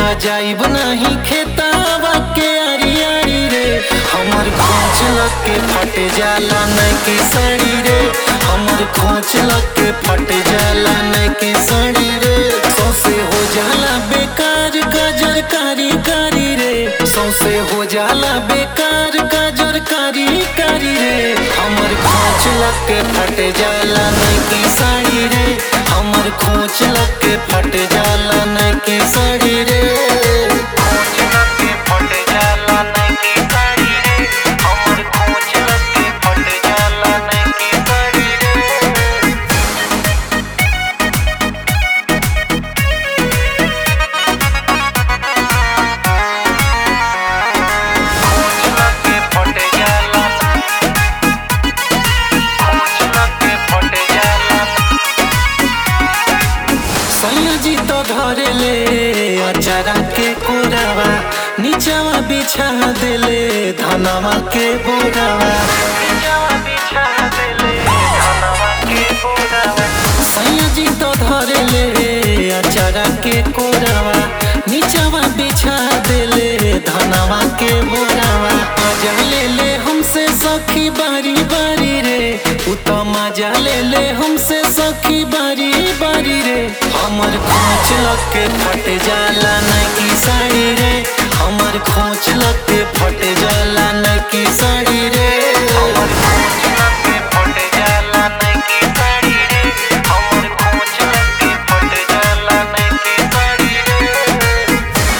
त जाइब नहीं खेतावा के आरी आरी रे हमर खोच लग के फट जाला नहीं के साड़ी रे हमर खोच लग के फट जाला नहीं के साड़ी रे सौसे हो जाला बेकार गाजर कारी कारी रे सौसे हो जाला बेकार गाजर कारी कारी रे हमर खोच लग के फट जाला नहीं की साड़ी रे हमर खोच लग के फट जाला नहीं की साड़ी रे खोच लग के फट जाला नहीं की साड़ी रे हमर खोच लग के फट जाला नहीं की साड़ी रे खोच लग के फट जाला खोच लग के फट जाला सैयाजी तो धरे ले अचारा के कोरावा नीचावा बिछा देले धनवा के बोरावा नीचावा बिछा देले धनवा के बोरावा सैयाजी तो धरे ले अचारा के कोरावा नीचावा बिछा देले धनवा के बोरावा मजा ले ले हमसे सखी बारी बारी रे उ तो मजा ले ले हमसे सखी बारी बारी रे हमर खोच लग के फट जाला नहीं की साड़ी रे हमर खोच लग के फट जाला नहीं की साड़ी रे हमर खोच लग के फट जाला नहीं की साड़ी रे हमर खोच लग के फट जाला नहीं की साड़ी रे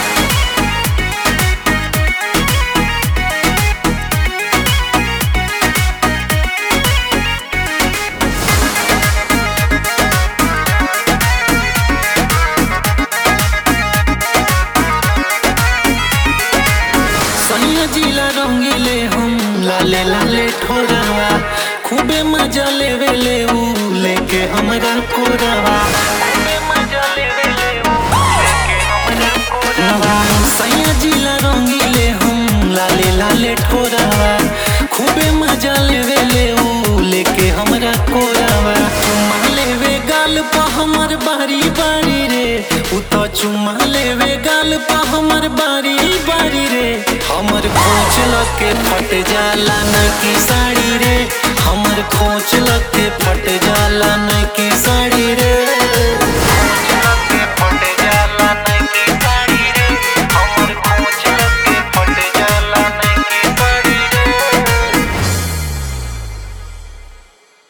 सैया जिला रंगीले हम लाले लाले ठोरावा खूबे मजा लेवे ले ऊ लेके हमरा कोरावा खूबे मजा लेवे ले ऊ लेके हमरा कोरावा सैया जिला रंगीले हम लाले लाले ठोरावा खूबे मजा लेवे ले ऊ लेके हमरा कोरावा चुम्मा लेवे गाल पा हमर बारी बारी रे उ तो चुम्मा लेवे गाल पा हमर बारी बारी रे हमर खोच लग के फट जाला न की साड़ी रे हमर खोच लग के फट जाला न